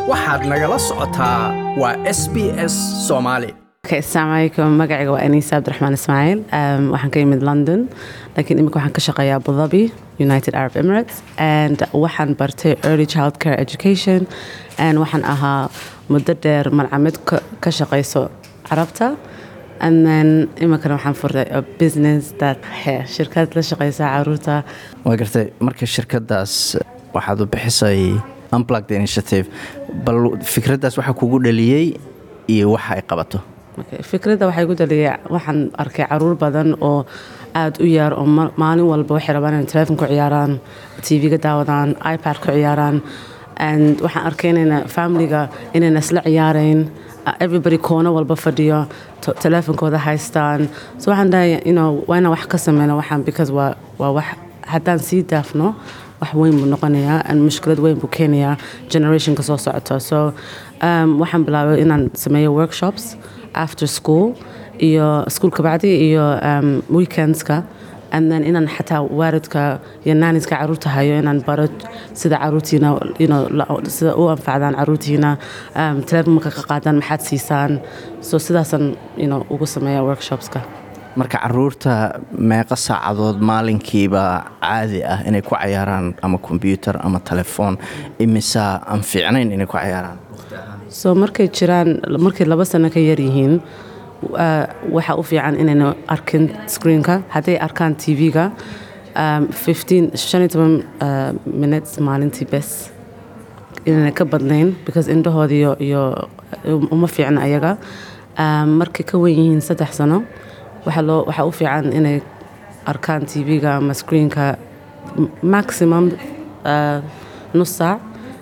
waxaad nagala socotaa waa s b s soomaali asalaamu calaykum magacayga waa aniisa cabdiraxmaan ismaaciil um, waxaan ka yimid london laakiin imika waxaan ka shaqeeyaa abu dhabi united arab emirates and waxaan bartay early child care education and waxaan ahaa muddo dheer malcamid ka ka shaqayso carabta and then imikana waxaan furtay a business that he shirkad la shaqaysa caruurta waa gartay marka shirkadaas waxaad u bixisay unplugged initiative bal fikraddaas waxaa kugu dhaliyey iyo waxa ay qabato Okay, fikradda waxay ku daliyay waxaan arkay caruur badan oo aada u yaar oo ma- maalin walba waxay rabaan inay telefoon ku ciyaaraan tv-ga daawadaan ipad ku ciyaaraan and waxaan arkay inayna familiga inayna isla ciyaarayn uh, everybody koono walba fadhiyo to- telefoonkooda haystaan so waxaan dhahay you know, waa inaan wax ka sameyno waxaan because waa waa wax haddaan sii daafno wax weyn buu noqonayaa and mushkilad weyn buu keenayaa generationka soo socoto so um, waxaan bilaabay inaan sameeyo workshops after school iyo school kabacdi iyo um, weekendska and then inaan xataa waalidka iyo naaniska caruurta hayo inaan baro sida caruurtiina you know, la- sida u anfacdaan caruurtiina um, telefoon marka ka qaadaan maxaad siisaan so sidaasaan you know, ugu sameeya workshopska marka caruurta meeqa saacadood maalinkiiba caadi ah inay ku cayaaraan ama kombyuutar ama telefoon imisaa aan fiicnayn inay ku cayaaraan so markay jiraan markay laba sano ka yar yihiin uh, waxaa u fiican inayna arkin screenka hadday arkaan tv-ga um, 15 shan iyo toban uh, minutes maalintii bes inayna ka badnayn because indhahooda iyo, iyo uma fiicna ayaga um, markay ka wen yihiin saddex sano waxaa loo waxaa u fiican inay arkaan tv-ga ama screenka m- maximum uh, nus saac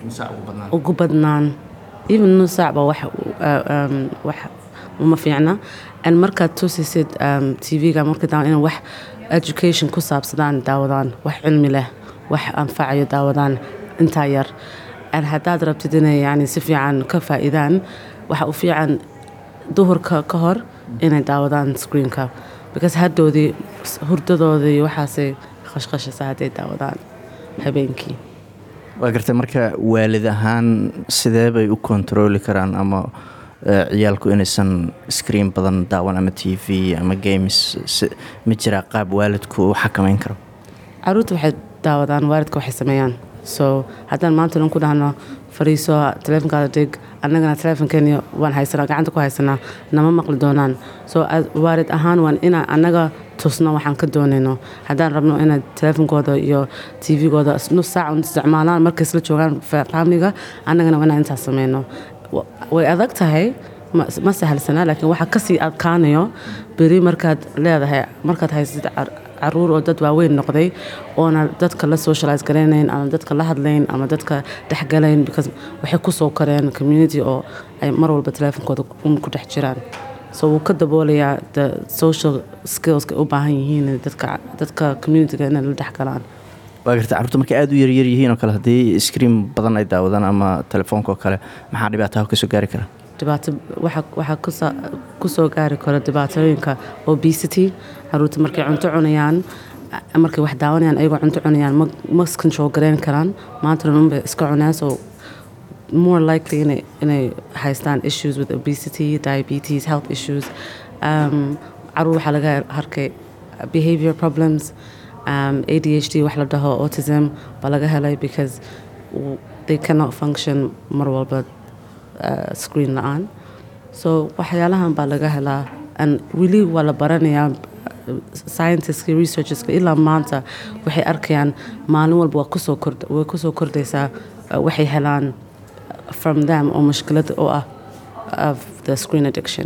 ugu badnaan even nus saac ba wax uh, um, wax uma fiicna and markaad tusisid um, tv-ga marka daa in wax education ku saabsadaan daawadaan wax cilmi leh wax anfacayo daawadaan intaa yar and haddaad rabtid inay yani si fiican ka faa'iidaan waxa u fiican duhurka ka hor inay daawadaan screenka because haddoodii hurdadoodii waxaasay khashkhashasa hadday daawadaan habeenkii waa gartay marka waalid ahaan sidee bay u kontarooli karaan ama eh, ciyaalku inaysan screen badan daawan ama t v ama games si- ma jiraa qaab waalidku u xakamayn karo caruurta waxay daawadaan waalidka waxay sameeyaan so haddaan maanta dhan ku dhahno fariiso teleefonkaada dhig annagana teleefonkeeni waan haysanaa gacanta ku haysanaa nama maqli doonaan so as- waalid ahaan waan inaan annaga tusno waxaan ka doonayno haddaan rabno inaad teleefonkooda iyo tv-gooda nus saac un isticmaalaan markay isla joogaan fa- familiga annagana waa inaan intaas sameyno Wa- way adag tahay ma ma sahalsanaa laakiin waxaa kasii adkaanayo beri markaad leedahay markaad haysatid car- caruur oo dad waaweyn noqday oona dadka la socialize garaynayn ama dadka la hadlayn ama dadka dhexgalayn because waxay kusoo koreen community oo ay mar walba teleefonkooda un ku dhex jiraan so wuu ka daboolayaa the social skillska u baahan yihiin dadka dadka communityga inay la dhexgalaan waa gartay carruurta markay aada u yaryar yihiin oo kale haddii screen badan ay daawadaan ama telefoonka oo kale maxaa dhibaataha kasoo gaari kara dhibaato waxa waxaa kusa- kusoo gaari kara dhibaatooyinka obesity caruurta markay cunto cunayaan a- markay wax daawanayaan ayagoo cunto cunayaan ma ma control garayn karaan maanta dhan unbay iska cunaan so more likely inay inay haystaan issues with obesity diabetes health issues um, caruur waxaa laga harkay behavior problems um, adhd wax la dhaho autism baa laga helay because w- they cannot function mar walba uh, screen la-aan so waxyaalahan baa laga helaa and weli waa la baranayaa scientiska researcheska ilaa maanta waxay arkayaan maalin walba waa kusoo kord way kusoo kordhaysaa uh, waxay helaan from them oo mushkilad oo ah of the screen addiction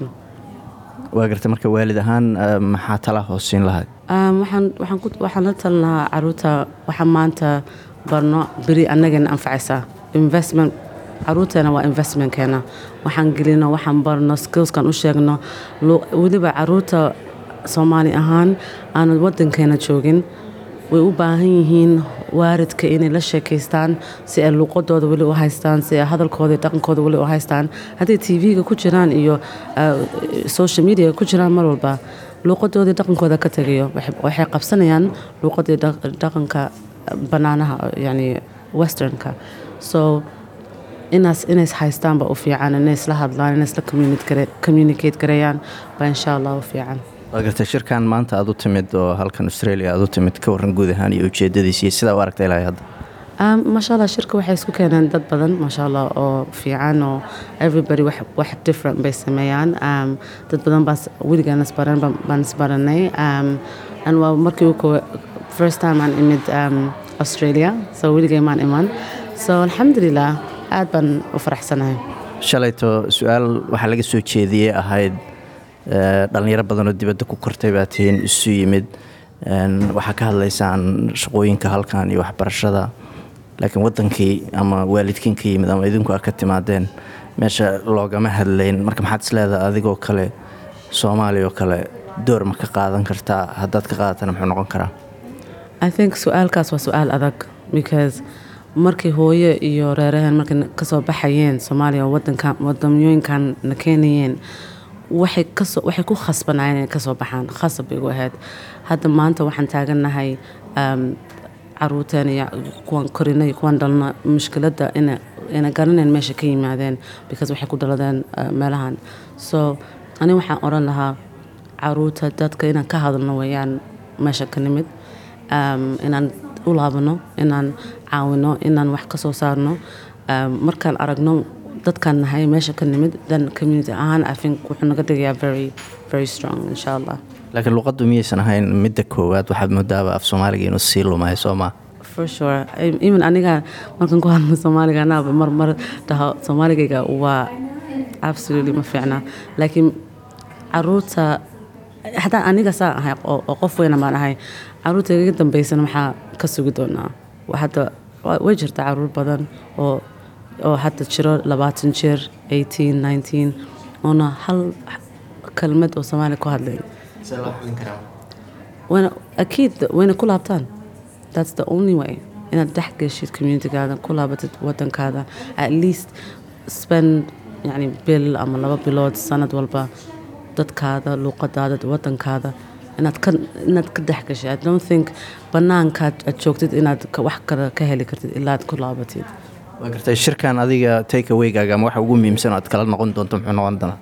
waa gartay marka waalid ahaan eh, maxaa tala hoosiin lahayd Um, waxaan waxaan ku waxaan la talin lahaa caruurta waxaan maanta barno beri annagana anfacaysaa investment caruurteena waa investmentkeena waxaan gelino waxaan barno skillskan u sheegno lu- weliba caruurta soomaali ahaan aanad wadankeena joogin way u baahan yihiin waaridka inay la sheekaystaan si ay luuqadooda weli u haystaan si ay hadalkooda iyo dhaqankooda weli u haystaan hadday tv-ga ku jiraan iyo uh, social media ku jiraan mar walba luuqadoodii dhaqankooda ka tegayo waxay- waxay qabsanayaan luuqadii dhaq- dhaqanka banaanaha yani westernka so inaas inays haystaanba u fiican inay isla hadlaan inay isla communicate gareeyaan baa insha allah u fiican waa gartay shirkan maanta aad u timid oo halkan australia aad u timid ka warran guud ahaan iyo ujeedadiisa iyo sidaa u aragtay ilaahay hadda maasha allah shirka waxay isku keeneen dad badan maasha allah oo fiican oo everybody wax wax different bay sameeyaan dad badan baa weligaan isbaran baan isbaranay and waa markii uko first time aan imid australia so weligay maan iman so alxamdulilah aad baan u faraxsanahay shalayto su-aal waxaa laga soo jeediyey ahayd dhallinyaro badanoo dibadda ku kortay baa tihiin isu yimid waxaa ka hadlaysaan shaqooyinka halkan iyo waxbarashada laakiin wadankii ama waalidkiin ka yimid ama idinku a ka timaadeen meesha loogama hadlayn marka maxaad isleedaha adigoo kale soomaaliya oo kale door ma ka qaadan kartaa haddaad ka qaadatana muxuu noqon karaa i think su-aalkaas waa su-aal adag because markii hooye iyo reeraheen markay kasoo baxayeen soomaaliya wadamyooyinkan na keenayeen waxay kasoo waxay ku khasbanayeen inay kasoo baxaan khasab bay igu ahayd hadda maanta waxaan taagannahay caruurteen iyo kuwan korina iyo kuwan dhalna mushkiladda ina ina garanayn meesha ka yimaadeen because waxay ku dhaladeen meelahan so ani waxaan odhan lahaa caruurta dadka inaan ka hadalno weeyaan meesha ka nimid inaan u laabano inaan caawino inaan wax ka soo saarno markaan aragno dadkaan nahay meesha ka nimid then community ahaan i think wuxuu naga dhigayaa very very strong insha allah laakiin luqaddu miyaysan ahayn midda koowaad waxaad moodaaba af soomaaliga inuu sii lumahay soo maa for sure even aniga markaan ku hadlo soomaaliga anaaba mar mar dhaho soomaaligayga waa absolutely ma fiicna laakiin caruurta hataa aniga saa ahay oo qof weyna baan ahay caruurta igaga dambeysana maxaa ka sugi doonaa hadda way jirta caruur badan oo oo hadda jiro labaatan jir eighteen nineteen oona hal kelmad oo soomaaliya ku hadlayn wayna akiid wayna ku laabtaan that's the only way inaad dhex geshid communitygaada ku laabatid wadankaada at least spend yani bil ama laba bilood sanad walba dadkaada luuqadaada wadankaada inaad ka inaad ka dhex gashay i don't think banaankaad aad joogtid inaad wax kale ka heli kartid ilaa aad ku laabatid waa gartay shirkan adiga take awaygaaga ama waxa ugu muhiimsan oo aad kala noqon doonto muxuu noqon doonaa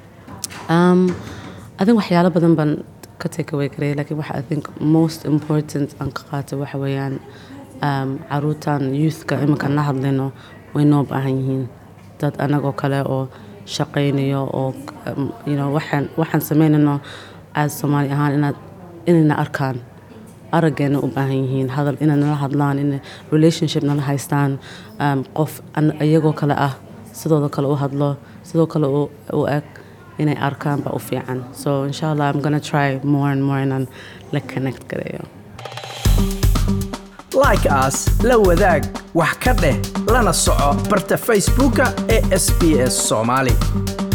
adin waxyaalo badan baan ka take away karaya laakiin waxa i think most important aan ka qaatay waxa weeyaan caruurtan youthka iminkaan la hadlayno way noo baahan yihiin dad anagoo kale oo shaqaynayo oo you know waxaan waxaan samaynayno as soomaali ahaan inaad inayna arkaan araggeena u baahan yihiin hadal inay nala hadlaan in relationship nala haystaan qof iyagoo kale ah sidooda kale u hadlo sidoo kale u eg inay arkaan baa u fiican so insha allah i'm gonna try more and more inaan la connect gareeyo like as la wadaag wax ka dheh lana soco barta facebooka ee sb s soomaali